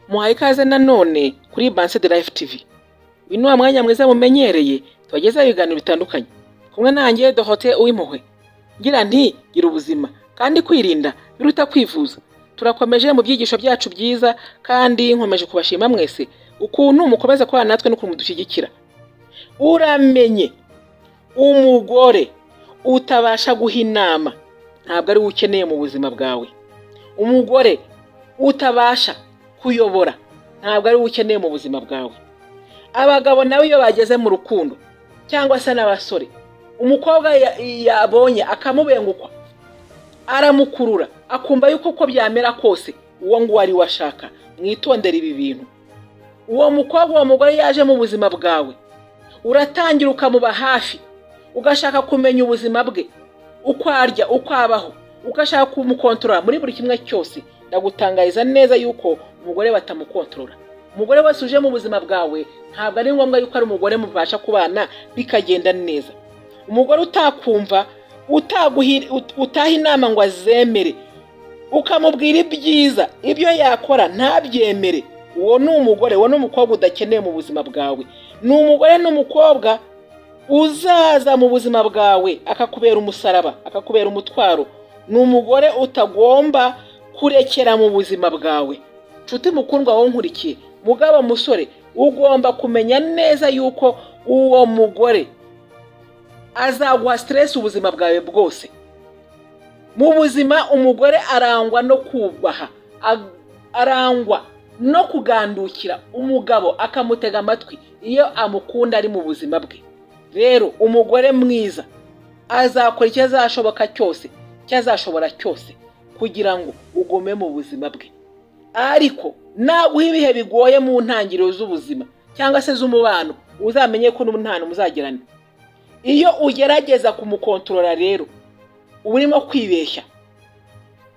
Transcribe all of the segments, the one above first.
muhaye ikaze nanone kuri Banse de Life TV uyu ni wa mwanya mwiza mumenyereye tubagezaho ibiganiro bitandukanye kumwe nanjye Dorothée Uwimpuhwe ngira nti gira ubuzima kandi kwirinda biruta kwivuza turakomeje mu byigisho byacu byiza kandi nkomeje kubashima mwese ukuntu mukomeza kubana natwe n'ukuntu mudushyigikira uramenye umugore utabasha guha inama ntabwo ari we ukeneye mu buzima bwawe umugore utabasha kuyobora ntabwo ari we ukeneye mu buzima bwawe abagabo nawe iyo bageze mu rukundo cyangwa se n'abasore umukobwa ya- yabonye akamubengukwa aramukurura akumva yuko uko byamera kose uwo nguwo ari we ashaka mwitondere ibi bintu uwo mukobwa uwo mugore yaje mu buzima bwawe uratangira ukamuba hafi ugashaka kumenya ubuzima bwe uko arya uko abaho ugashaka kumukontorora muri buri kimwe cyose ndagutangariza neza yuko umugore batamukontorora umugore wese uje mu buzima bwawe ntabwo ari ngombwa yuko ari umugore mubasha kubana bikagenda neza umugore utakumva utaguhi- ut- utaha inama ngo azemere ukamubwira ibyiza ibyo yakora ntabyemere uwo ni umugore uwo ni umukobwa udakeneye mu buzima bwawe ni umugore n'umukobwa uzaza mu buzima bwawe akakubera umusaraba akakubera umutwaro ni umugore utagomba kurekera mu buzima bwawe nshuti mukundwa wowe nkurikiye mugabo musore ugomba kumenya neza yuko uwo mugore azaguha stress ubuzima bwawe bwose mu buzima umugore arangwa no kubaha ag- arangwa no kugandukira umugabo akamutega amatwi iyo amukunda ari mu buzima bwe rero umugore mwiza azakora icyo azashoboka cyose icyo azashobora cyose kugira ngo ugume mu buzima bwe ariko naguha ibihe bigoye mu ntangiriro z'ubuzima cyangwa se z'umubano uzamenye ko n'umwana muzagirana iyo ugerageza kumukontorora rero uba urimo kwibeshya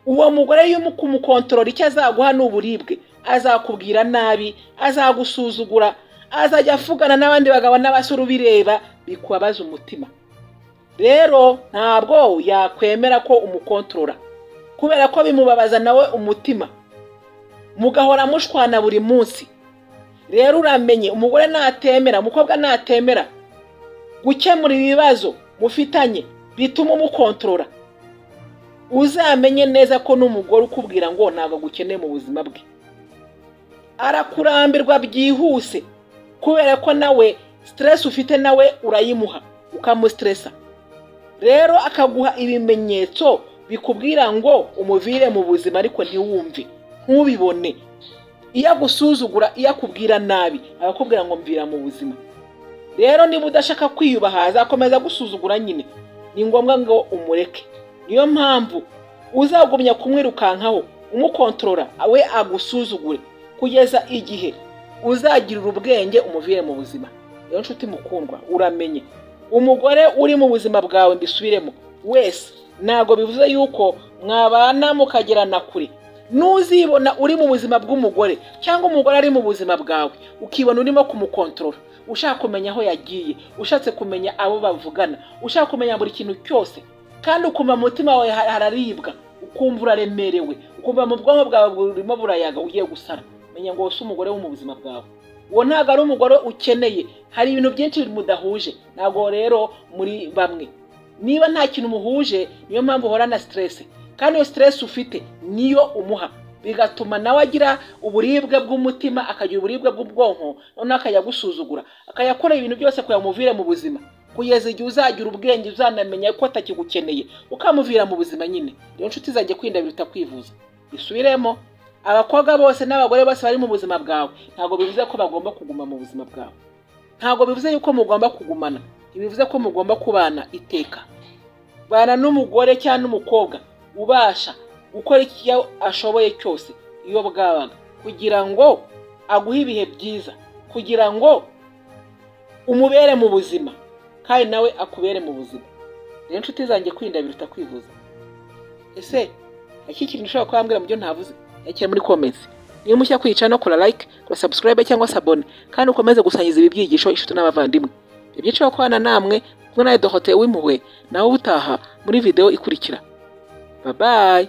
uwo mugore iyo uri kumukontorora icyo azaguha ni uburibwe azakubwira nabi azagusuzugura azajya avugana n'abandi bagabo n'abasore ubireba bikubabaza umutima rero ntabwo yakwemera ko umukontorora kubera ko bimubabaza nawe umutima mugahora mushwana buri munsi rero uramenye umugore natemera umukobwa natemera gukemura ibibazo mufitanye bituma umukontorora uzamenye neza ko n'umugore ukubwira ngo ntabwo agukeneye mu buzima bwe arakurambirwa byihuse kubera ko nawe siteresi ufite nawe urayimuha ukamusiteresa rero akaguha ibimenyetso bikubwira ngo umuvire mu buzima ariko ntiwumve ntubibone iyo agusuzugura iyo akubwira nabi arakubwira ngo mvira mu buzima rero niba udashaka kwiyubaha azakomeza agusuzugura nyine ni ngombwa ngo umureke niyo mpamvu uzagumya kumwirukankaho umukontorora we agusuzugure kugeza igihe uzagirira ubwenge umuvire mu buzima rero nshuti mukundwa uramenye umugore uri mu buzima bwawe mbisubiremo wese ntabwo bivuze yuko mwabana mukagerana kure n'uzibona uri mu buzima bw'umugore cyangwa umugore ari mu buzima bwawe ukibona urimo kumukontorora ushaka kumenya aho yagiye ushatse kumenya abo bavugana ushaka kumenya buri kintu cyose kandi ukumva mu mutima wawe har- hararibwa ukumva uraremerewe ukumva mu bwonko bwawe burimo burayaga ugiye gusara menya ngo wowe si umugore wo mu buzima bwawe uwo ntabwo ari umugore ukeneye hari ibintu byinshi mudahuje ntabwo rero muri bamwe niba nta kintu muhuje niyo mpamvu uhorana siteresi kandi iyo siteresi ufite niyo umuha bigatuma nawe agira uburibwe bw'umutima akagira uburibwe bw'ubwonko noneho akajya agusuzugura akayakorera ibintu byose kugira ngo umuvire mu buzima kugeza igihe uzagira ubwenge uzanamenya ko atakigukeneye ukamuvira mu buzima nyine rero inshuti zajya kwirinda biruta kwivuza bisubiremo abakobwa bose n'abagore bose bari mu buzima bwawe ntabwo bivuze ko bagomba kuguma mu buzima bwawe ntabwo bivuze yuko mugomba kugumana ntibivuze ko mugomba kubana iteka bana n'umugore cyangwa n'umukobwa ubasha gukora icyo ashoboye cyose iyo bwabaga kugira ngo aguhe ibihe byiza kugira ngo umubere mu buzima kandi nawe akubere mu buzima rero inshuti zanjye kwirinda biruta kwivuza ese iki kintu ushobora kubambwira mu byo ntavuze yakira muri komensi niba mushya kwiyicara no kora like kora subscribe cyangwa se abone kandi ukomeze gusangiza ibi byigisho inshuti n'abavandimwe ibyiciro kwana namwe kumwe nawe dohote w'impuhwe nawe ubutaha muri video ikurikira babayi